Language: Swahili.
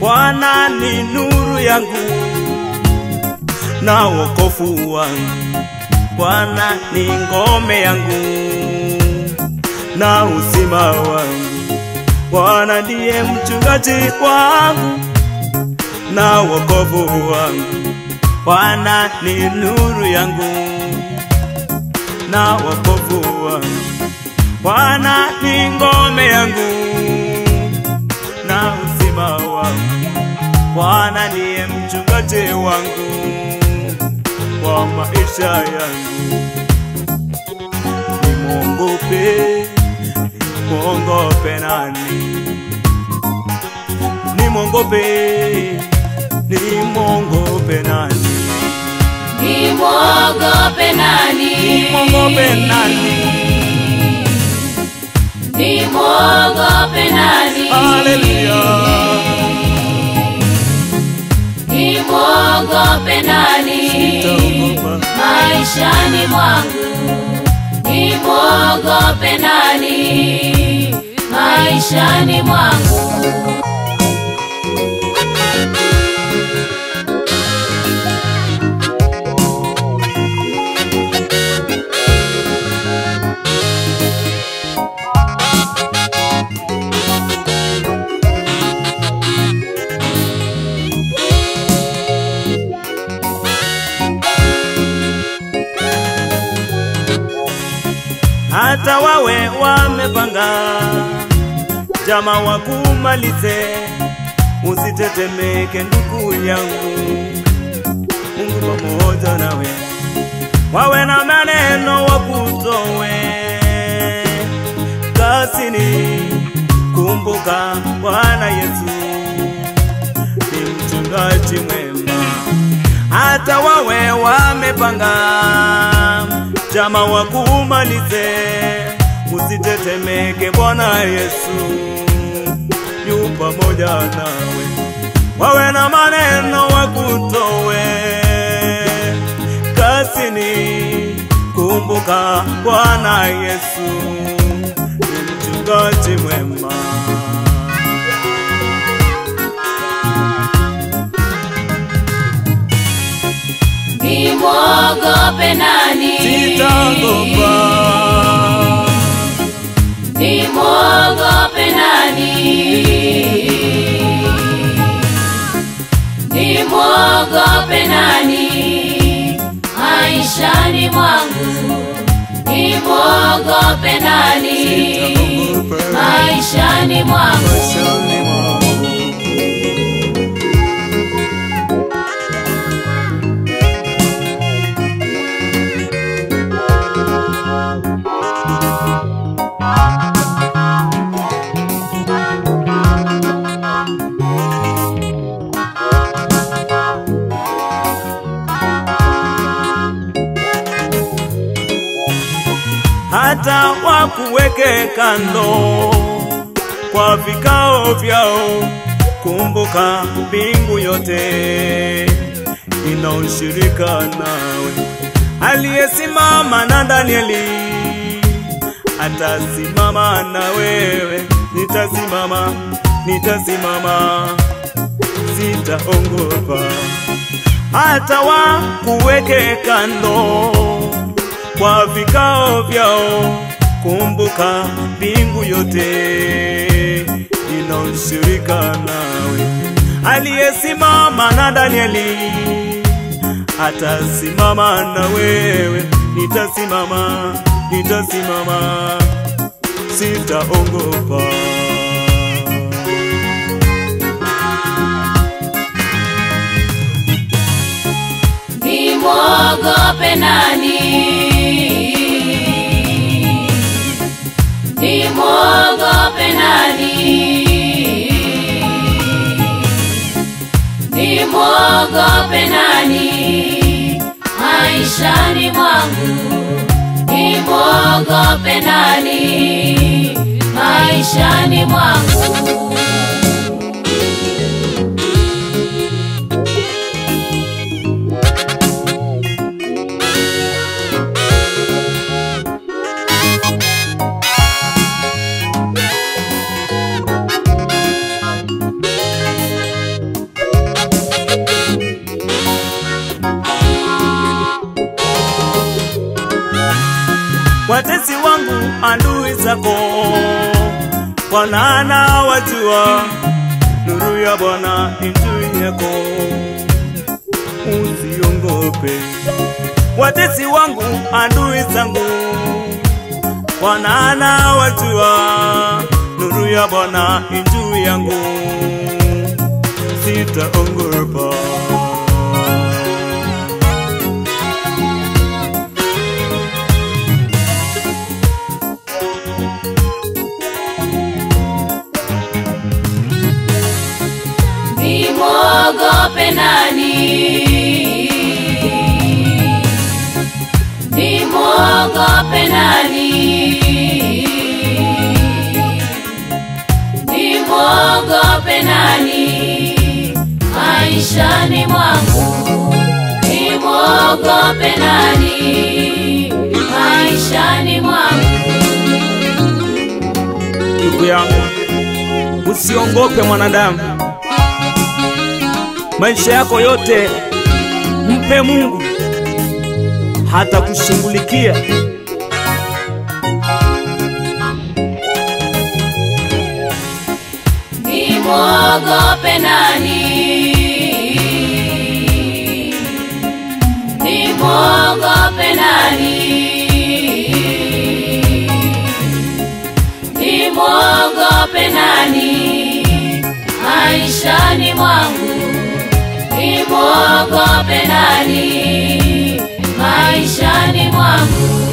Bwana ni nuru yangu na wokovu wangu, Bwana ni ngome yangu na uzima wangu, Bwana ndiye mchungaji wangu na wokovu wangu, Bwana ni nuru yangu na wokovu wangu, Bwana ni ngome yangu na uzima wangu, Bwana ndiye mchungaji wangu wa maisha yangu. Nimwongope, nimwongope nani? Nimwongope, nimwongope nani? Nimwogope nani? Nimwongope nani? Nimwogope nani? Haleluya. Nimwogope nani? Nitaogopa. Maishani mwangu nimwogope nani? Maishani mwangu hata wawe wamepanga jama wakumalize, usitetemeke ndugu yangu, Mungu pamoja nawe, wawe na maneno wakutowe kasini. Kumbuka Bwana Yesu ni mchungaji mwema, hata wawe wamepanga jama wakumalize, usitetemeke, Bwana Yesu yu pamoja nawe, wawe na maneno wakutowe kasini. Kumbuka Bwana Yesu ni mchungaji mwema. nimwogope nani? Sitaogopa, Nimwogope nani? Nimwogope nani? Maishani mwangu nimwogope nani? sitaogopa Maishani mwangu maishani mwangu. hata wakuweke kando kwa vikao vyao. Kumbuka mbingu yote ina ushirika nawe. Aliyesimama na Danieli atasimama na wewe. Nitasimama, nitasimama, sitaogopa hata wakuweke kando kwa vikao vyao. Kumbuka mbingu yote ina ushirika nawe. Aliyesimama na Danieli atasimama na wewe. Nitasimama, nitasimama, sitaogopa. nimwogope nani? Nimwogope nani? Nimwogope nani? Maishani mwangu nimwogope nani? Maishani mwangu watesi wangu, adui zako, Bwana anawajua, nuru ya Bwana ni juu yako, usiongope. Watesi wangu, adui zangu, Bwana anawajua, nuru ya Bwana ni juu yangu, sitaogopa. Nimwogope nani? Nimwogope nani? Nimwogope nani? Maishani mwangu nimwogope nani? Maishani mwangu ndugu yangu, usiongope mwanadamu. Maisha yako yote mpe Mungu, hata kushughulikia. Nimwogope nani? Nimwogope nani? Nimwogope nani? Maishani mwangu nimwogope nani? Maishani mwangu